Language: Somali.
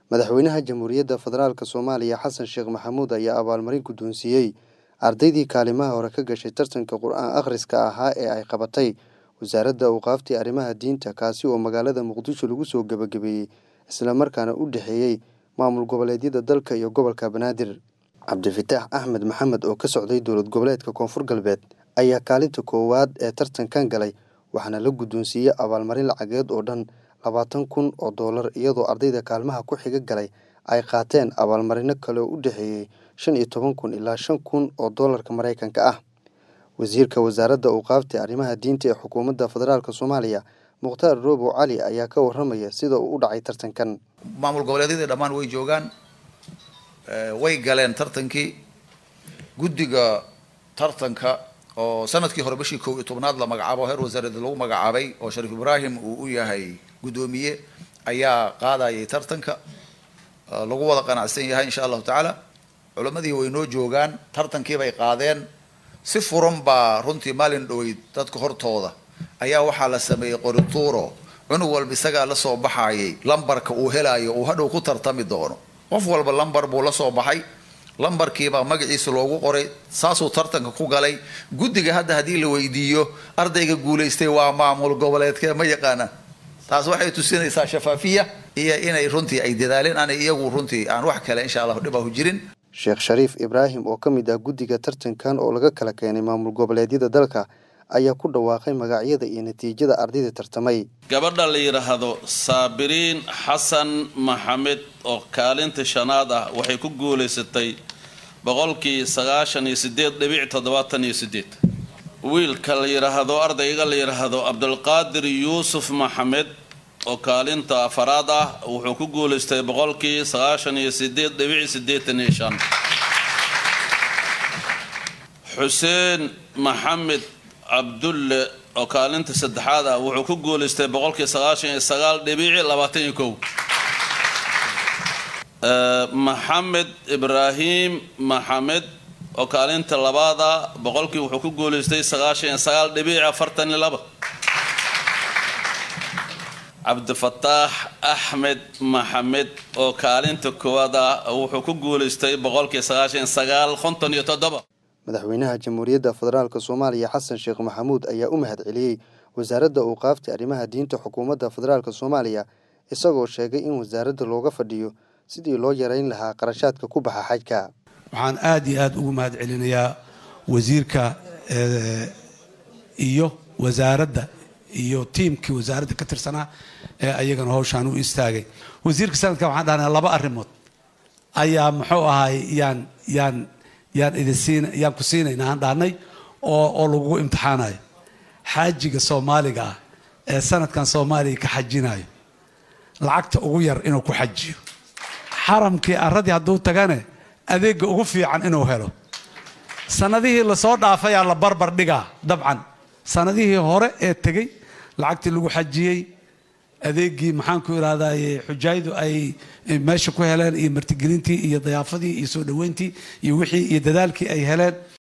madaxweynaha jamhuuriyadda federaalk soomaaliya xasan sheekh maxamuud ayaa abaalmarin guddoonsiiyey ardaydii kaalimaha hore ka gashay tartanka qur-aan akhriska ahaa ee ay qabatay wasaaradda awqaaftii arrimaha diinta kaasi oo magaalada muqdisho lagu soo gebagabeeyey islamarkaana u dhexeeyey maamul goboleedyada dalka iyo gobolka banaadir cabdifitaax axmed maxamed oo ka socday dowlad goboleedka koonfur galbeed ayaa kaalinta koowaad ee tartankan galay waxaana la guddoonsiiyey abaalmarin lacageed oo dhan labaatan kun oo doolar iyadoo ardayda kaalmaha ku xiga galay ay qaateen abaalmarino kale oo u dhexeeyey shan iyo toban kun ilaa shan kun oo doolarka maraykanka ah wasiirka wasaaradda awqaafta arrimaha diinta ee xukuumadda federaalk soomaaliya mukhtaar roobow cali ayaa ka waramaya sida uu u dhacay tartankan maamul goboleedyadii dhammaan way joogaan way galeen tartankii guddiga tartanka oo sanadkii hore bishii kow iyo tobnaad la magacaabo heer wasaaradda lagu magacaabay oo shariif ibraahim uu u yahay guddoomiye ayaa qaadayay tartanka lagu wada qanacsan yahay insha allahu tacaala culammadii way noo joogaan tartankii bay qaadeen si furan baa runtii maalin dhoweyd dadka hortooda ayaa waxaa la sameeyey qorituuro cunug walba isagaa la soo baxayay lambarka uu helaayo uu hadhow ku tartami doono qof walba lambar buu la soo baxay lambarkiibaa magaciisa loogu qoray saasuu tartanka ku galay guddiga hadda haddii la weydiiyo ardayga guulaystay waa maamul goboleedkee ma yaqaana taas waxay tusinaysaa shafaafiya iyo inay runtii ay dadaaleen aanay iyagu runtii aan wax kale insha allahu dhibahu jirin sheekh shariif ibraahim oo ka mid ah guddiga tartankan oo laga kala keenay maamul goboleedyada dalka ayaa ku dhawaaqay magacyada iyo natiijada ardayda tartamay gabadha la yidhaahdo saabiriin xasan maxamed oo kaalinta shanaad ah waxay ku guulaysatay boqolkii sagaashan iyo sideed dhibic toddobaatan iyo sideed wiilka la yidhaahdo ardayga la yidhaahdo cabdulqaadir yuusuf maxamed oo kaalinta afaraad ah wuxuu ku guulaystay boqolkii sagaashan iyo sideed dhibic sideetan iyo shan xuseen maxamed cabdulle oo kaalinta saddexaad ah wuxuu ku guulaystay boqolkii sagaashan iyo sagaal dhibici labaatan iyo kow maxamed ibraahim maxamed oo kaalinta labaad ah boqolkii wuxuu ku guulaystay sagaashan iyo sagaal dhibici afartan iyo laba cabdifataax axmed maxamed oo kaalinta koowaad ah wuxuu ku guulaystay boqolkii sagaashan iyo sagaal konton iyo toddoba madaxweynaha jamhuuriyadda federaalk soomaaliya xasan sheekh maxamuud ayaa u mahad celiyey wasaaradda awqaafta arrimaha diinta xukuumadda federaalk soomaaliya isagoo sheegay in wasaaradda looga fadhiyo sidii loo yareyn lahaa qarashaadka ku baxa xajka waxaan aada iyo aada ugu mahad celinayaa wasiirka iyo wasaaradda iyo tiimkii wasaaradda ka tirsanaa ee ayagana howshaan u istaagay wasiirka sanadkan waxaan dhahnaa laba arrimood ayaa muxuu ahaay yaan yaan yaan idinsiin yaan ku siinaynaa aan dhahnay oo oo lagugu imtixaanayo xaajiga soomaaliga ah ee sanadkan soomaaliya ka xajinayo lacagta ugu yar inuu ku xajiyo xaramkii arradii hadduu tagane adeega ugu fiican inuu helo sanadihii lasoo dhaafayaa la barbar dhigaa dabcan sanadihii hore ee tegey lacagtii lagu xajiyey adeegii maxaan ku irahdaye xujaayadu ay meesha ku heleen iyo martigelintii iyo dayaafadii iyo soo dhoweyntii iyo wixii iyo dadaalkii ay heleen